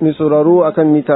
mai sauraro akan mita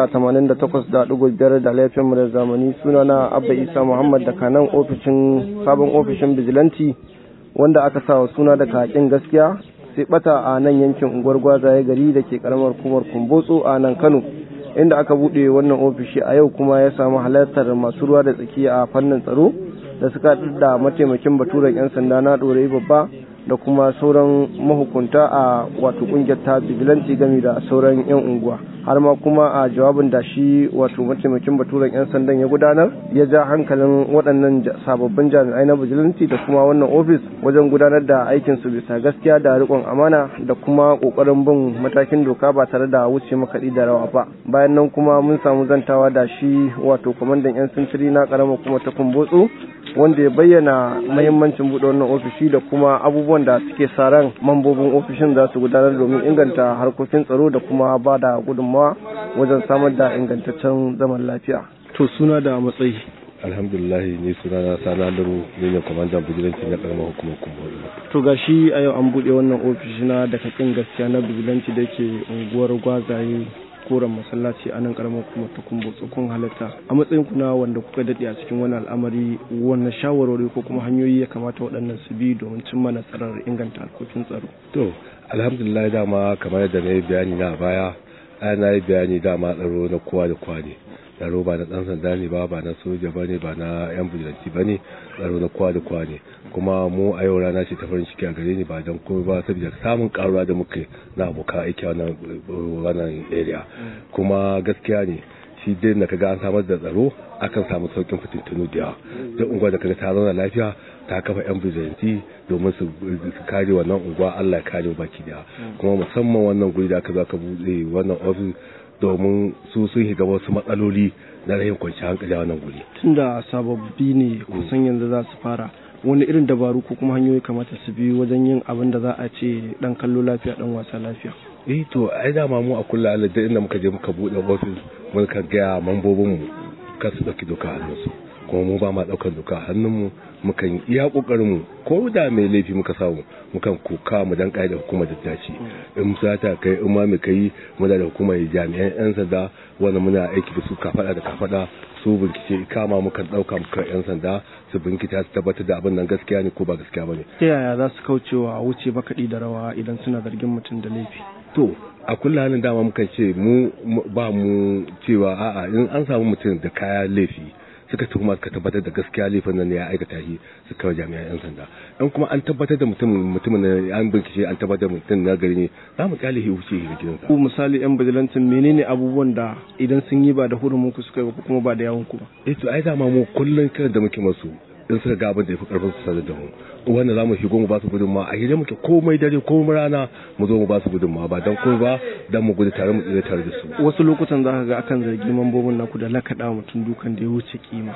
88.5 da laifin mu da zamani suna na abba isa muhammad da kanan ofishin sabon ofishin bijilanti wanda aka sa wa suna da kakin gaskiya sai bata a nan yankin unguwar gwazaye gari da ke karamar kumar kumbotso a nan kano inda aka buɗe wannan ofishi a yau kuma ya samu halartar masu ruwa da tsaki a fannin tsaro da suka da mataimakin baturen 'yan sanda na ɗorayi babba da kuma sauran mahukunta a wato kungiyar ta bijilanci game da sauran 'yan unguwa har ma kuma a jawabin da shi wato mataimakin baturen 'yan sandan ya gudanar ya ja hankalin waɗannan sababbin jami'ai na bijilanci da kuma wannan ofis wajen gudanar da aikin su bisa gaskiya da riƙon amana da kuma ƙoƙarin bin matakin doka ba tare da wuce makaɗi da rawa ba bayan nan kuma mun samu zantawa da shi wato kwamandan 'yan sintiri na ƙaramar kuma ta kumbotso wanda ya bayyana mahimmancin buɗe wannan ofishi da kuma abubuwan da suke sa ran mambobin ofishin za su gudanar domin inganta harkokin tsaro da kuma ba da gudunmawa wajen samar da ingantaccen zaman lafiya. To suna da matsayi. alhamdulillah ni suna na sana laro ni ne kwamandan bijilanci na karamar hukumar kumbori to ga shi a yau an buɗe wannan ofishi na da kakin gaskiya na bijilanci da ke unguwar gwazaye koren masallaci a nan karamar kuma ta kumbo tsokon halitta a matsayin kuna wanda kuka daɗe a cikin wani al'amari wannan shawarwari ko kuma hanyoyi ya kamata waɗannan su bi domin cimma nasarar inganta harkokin tsaro to alhamdulillah dama kamar yadda na yi bayani na baya na yi bayani dama tsaro na kowa da kowa ne tsaro ba na ɗan sanda ne ba ba na soja ba ne ba na yan bujilanci ba ne tsaro na kowa da kowa ne kuma mu a yau rana ce ta farin ciki a gare ni ba don komai ba saboda samun karuwa da muke na abokan aiki a wannan area kuma gaskiya ne shi dai da kaga an samar da tsaro akan samu saukin fitintunu da yawa duk unguwa da kaga ta zauna lafiya ta kafa yan bijanti domin su kare wannan unguwa Allah ya kare baki daya kuma musamman wannan guri da aka zo aka buɗe wannan ofis domin su sun shiga wasu matsaloli na rahin kwanci hankali a wannan guri. Tunda sababbi ne kusan yanzu za su fara wani irin dabaru ko kuma hanyoyi kamata su bi wajen yin abin da za a ce dan kallo lafiya dan wasa lafiya. Eh to ai dama mu a kulla Allah da inda muka je muka bude ofis muka ga mambobin mu kar su dauki doka a hannunsu. kuma mu ba ma daukar doka a hannunmu mukan iya kokarin mu ko da mai laifi muka samu mukan kuka mu dan da hukumar da ta ce in sata kai in ma mu kai mu da hukumar jami'an yan sanda wanda muna aiki da su kafada da kafada su bincike kama mukan dauka muka yan sanda su binkita su tabbatar da abin nan gaskiya ne ko ba gaskiya bane ta yaya za su kaucewa wuce makaɗi da rawa idan suna zargin mutum da laifi to a kulla halin dama mukan ce mu ba mu cewa a'a in an samu mutum da kaya laifi suka tuhuma suka tabbatar da gaskiya laifin nan ya aikata shi su kawo jami'an yan sanda in kuma an tabbatar da mutum mutumin ne an bincike an tabbatar da mutum na gari ne za mu kyale shi wuce shi gidansa ku misali yan bijilantin menene abubuwan da idan sun yi ba da hurumin ku suka yi ko kuma ba da yawon ku ba eh to ai dama mu kullun kiran da muke masu in suka ga abin da ya fi karfin su sanar da mu wanda za mu shigo mu ba su gudunmawa a hira muke komai dare komai rana mu zo mu ba su gudunmawa ba don komai ba don mu gudu tare mu tsira tare da su wasu lokutan za ka ga akan zargi mambobin naku da lakaɗa mutum dukan da ya wuce kima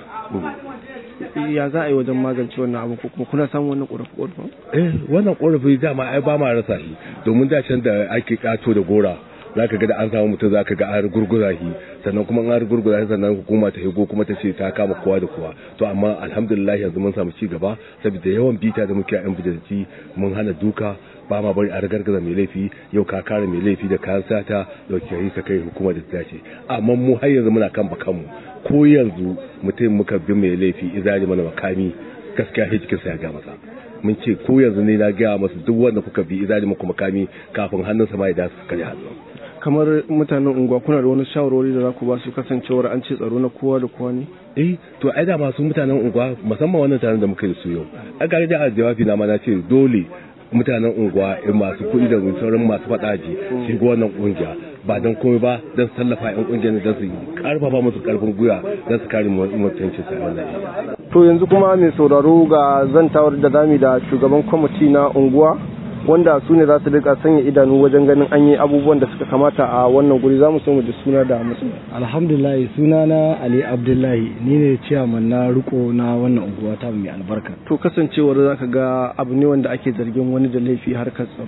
ya za a yi wajen magance wannan abu ko kuma kuna samun wannan ƙorafi ƙorafi eh wannan ƙorafi dama ai ba ma rasa shi domin da can da ake ƙato da gora za ka ga da an samu mutum za ka ga an gurgura shi sannan kuma an gurgura shi sannan hukuma ta higo kuma ta ce ta kama kowa da kowa to amma alhamdulillah yanzu mun samu ci gaba saboda yawan bita da muke a yan bijilanci mun hana duka ba ma bari a ragargaza mai laifi yau ka kare mai laifi da kayan sata da yi ka kai hukumar da ta dace amma mu har yanzu muna kan bakanmu ko yanzu mutum muka bi mai laifi izali mana makami gaskiya sai cikinsa ya ga masa mun ce ko yanzu ne na gaya masu duk wanda kuka bi izali muku makami kafin hannunsa ma ya dace su kare hannu kamar mutanen unguwa kuna da wani shawarwari da za ku ba su kasancewar an ce tsaro na kowa da kowa ne eh to ai da masu mutanen unguwa musamman wannan taron da muka yi su yau a gare da jawabi na ma na ce dole mutanen unguwa masu kuɗi da sauran masu faɗaji shiga wannan ƙungiya ba don komai ba don tallafa yan ƙungiyar don su karfafa musu karfin gwiwa don su kare mutuncin sa wannan to yanzu kuma mai sauraro ga zantawar da zami da shugaban kwamiti na unguwa wanda su ne za su rika sanya idanu wajen ganin an yi abubuwan da suka kamata a wannan guri za mu so mu ji suna da musu alhamdulillah suna na ali abdullahi ni ne ciyaman na riko na wannan unguwa ta mai albarka to kasancewar za ka ga abu ne wanda ake zargin wani da laifi harkar tsaro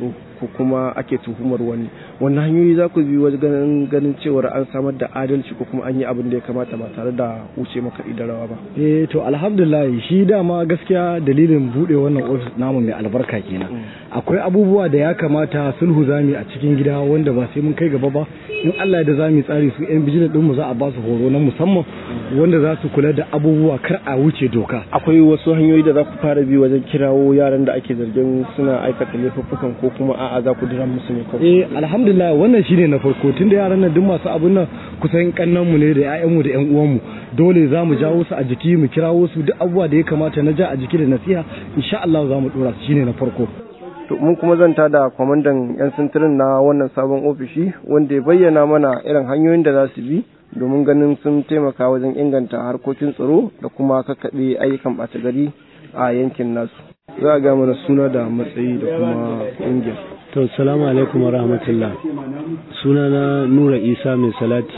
ko kuma ake tuhumar wani wannan hanyoyi za ku bi wajen ganin cewar an samar da adalci ko kuma an yi abin da ya kamata ba tare da wuce maka idarawa ba eh to alhamdulillah shi dama gaskiya dalilin bude wannan ofis namu mai albarka kenan akwai abubuwa da ya kamata sulhu zami a cikin gida wanda ba sai mun kai gaba ba in Allah da zamu tsari su yan bijin din mu za a ba su horo na musamman wanda za su kula da abubuwa kar a wuce doka akwai wasu hanyoyi da za ku fara bi wajen kirawo yaran da ake zargin suna aikata laifuffukan ko kuma a'a za ku dira musu ne kawai eh alhamdulillah wannan shine na farko tunda yaran nan duk masu abun nan kusan kannan mu ne da ƴaƴan mu da ƴan uwan mu dole za mu jawo su a jiki mu kirawo su duk abubuwa da ya kamata na ja a jiki da nasiha insha Allah za mu dora su shine na farko to mun kuma zanta da kwamandan yan sintirin na wannan sabon ofishi wanda ya bayyana mana irin hanyoyin da za su bi domin ganin sun taimaka wajen inganta harkokin tsaro da kuma kakkaɓe ayyukan ɓata gari a yankin nasu za a ga mana suna da matsayi da kuma ƙungiyar to salamu alaikum wa rahmatullah suna na nura isa mai salati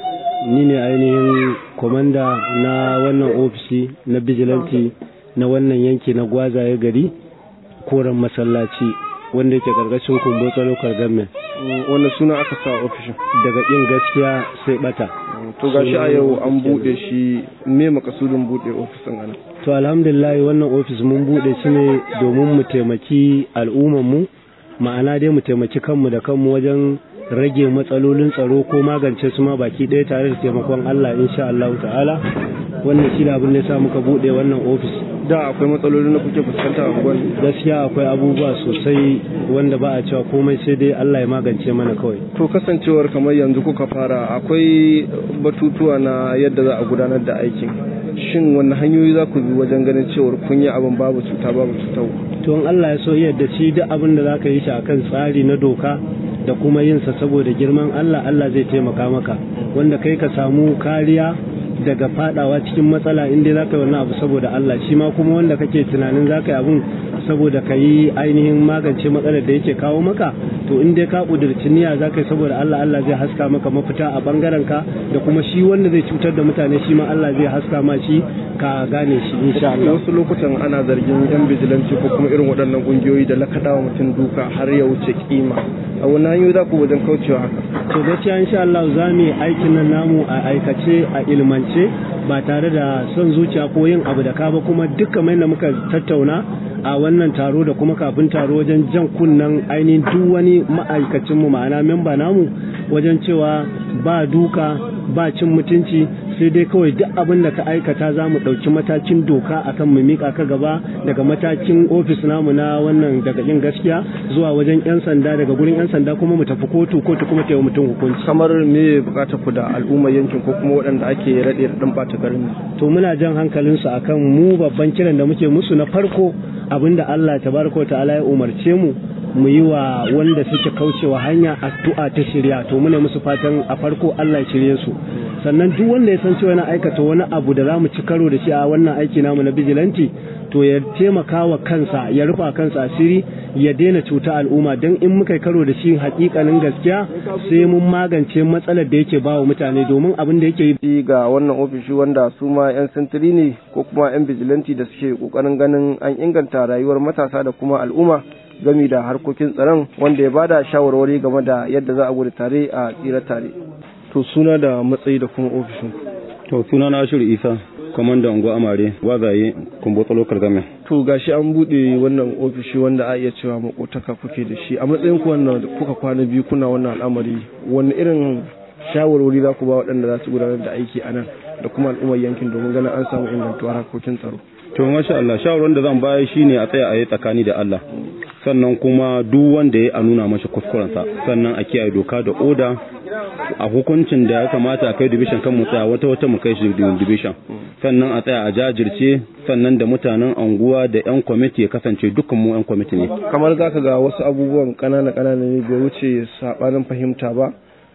ni ne ainihin kwamanda na wannan ofishi na bijilanti na wannan yanki na gwazaye gari koren masallaci wanda yake karkashin kumbotsa local government wannan suna aka sa ofishin daga yin gaskiya sai bata to gashi a yau an bude shi me makasudin bude ofisin ana to alhamdulillah wannan ofis mun bude shi ne domin mu taimaki al'ummar mu ma'ana dai mu taimaki kanmu da kanmu wajen rage matsalolin tsaro ko magance su ma baki ɗaya tare da taimakon Allah insha Allah ta'ala wannan shi da abin da ya sa muka bude wannan ofis da akwai matsalolin da kuke fuskanta a gwani gaskiya akwai abubuwa sosai wanda ba a cewa komai sai dai Allah ya magance mana kawai to kasancewar kamar yanzu kuka fara akwai batutuwa na yadda za a gudanar da aikin shin wanne hanyoyi za ku bi wajen ganin cewar kun yi abin babu cuta babu cutarwa to in Allah ya so yadda shi duk abin da zaka yi shi akan tsari na doka da kuma yin sa saboda girman Allah Allah zai taimaka maka wanda kai ka samu kariya daga fadawa cikin matsala in dai zaka yi wannan abu saboda Allah shi ma kuma wanda kake tunanin zaka yi abun saboda ka yi ainihin magance matsalar da yake kawo maka to in dai ka kudurci niyya zaka yi saboda Allah Allah zai haska maka mafita a bangaren ka da kuma shi wanda zai cutar da mutane shi ma Allah zai haska ma shi ka gane shi insha Allah wasu lokutan ana zargin yan bijilanci ko kuma irin waɗannan ƙungiyoyi da lakadawa mutum duka har ya wuce kima a wani hanyoyi za ku wajen kaucewa haka to gaskiya insha Allah za mu yi aikin nan namu a aikace a ilmance ba tare da son zuciya ko yin abu da ka ba kuma dukkan mai da muka tattauna a wannan taro da kuma kafin taro wajen jan kunnen ainihin duk wani ma'aikacin mu ma'ana memba namu wajen cewa ba duka ba cin mutunci sai dai kawai duk abin da ka aikata za mu ɗauki matakin doka akan mu miƙa ka gaba daga matakin ofis namu na wannan daga yin gaskiya zuwa wajen 'yan sanda daga gurin 'yan sanda kuma mu tafi kotu kotu kuma ta yi mutum hukunci kamar me bukatar ku da al'ummar yankin ko kuma waɗanda ake raɗe raɗin ɓata garin to muna jan hankalinsu akan mu babban kiran da muke musu na farko abinda Allah tabaraka ta'ala ya umarce mu mu yi wa wanda suke kaucewa hanya addu'a ta shirya to muna musu fatan a farko Allah ya shirye su sannan duk wanda ya san cewa yana aikata wani abu da zamu ci karo da shi a wannan aiki namu na bijilanti to ya taimaka wa kansa ya rufa kansa asiri ya daina cuta al'umma don in muka karo da shi hakikanin gaskiya sai mun magance matsalar da yake bawa mutane domin abin da yake yi ga wannan ofishi wanda su ma 'yan sintiri ne ko kuma 'yan bijilanti da suke kokarin ganin an inganta rayuwar matasa da kuma al'umma gami da harkokin tsaron wanda ya bada shawarwari game da yadda za a gudu tare a tsira tare to suna da matsayi da kuma ofishin to suna na ashiru isa kwamandan unguwa amare wazaye kumbotsa lokal game to gashi an bude wannan ofishi wanda a iya cewa makotaka kuke da shi a matsayin ku wannan kuka kwana biyu kuna wannan al'amari wani irin shawarwari za ku ba waɗanda za su gudanar da aiki a nan da kuma al'ummar yankin domin ganin an samu ingantuwar harkokin tsaro to masha Allah shawarwarin da zan bayar shine a tsaya a yi tsakani da Allah sannan kuma duk wanda ya a nuna masa kuskurensa sannan a kiyaye doka da oda a hukuncin da ya kamata a kai division kan mu tsaya wata wata mu kai shi division sannan a tsaya a jajirce sannan da mutanen anguwa da yan kwamiti ya kasance dukkan mu yan kwamiti ne kamar zaka ga wasu abubuwan kanana kanana ne bai wuce sabanin fahimta ba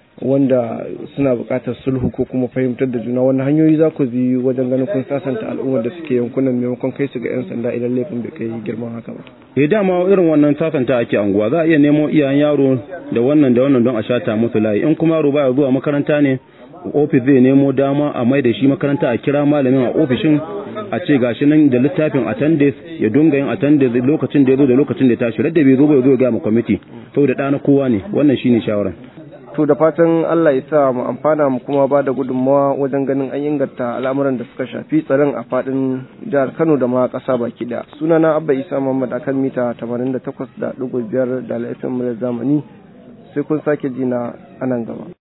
wanda suna buƙatar sulhu ko kuma fahimtar da juna wannan hanyoyi za ku bi wajen ganin kun sasanta al'ummar da suke yankunan maimakon kai su ga 'yan sanda idan laifin bai kai girman haka ba. eh dama irin wannan sasanta ake anguwa za a iya nemo iyayen yaro da wannan da wannan don a shata musu layi in kuma yaro baya zuwa makaranta ne ofis zai nemo dama a mai da shi makaranta a kira malamin a ofishin a ce gashi nan da littafin attendance ya dunga yin attendance lokacin da ya zo da lokacin da ya tashi radda bai zo bai zo ya ga mu kwamiti saboda ɗana kowa ne wannan shine shawara to da fatan Allah ya sa mu amfana mu kuma ba da gudunmawa wajen ganin an inganta al'amuran da suka shafi tsaron a fadin jihar Kano da ma ƙasa baki da sunana Abba Isa Muhammad akan mita 88.5 da laifin mu zamani sai kun sake jina a nan gaba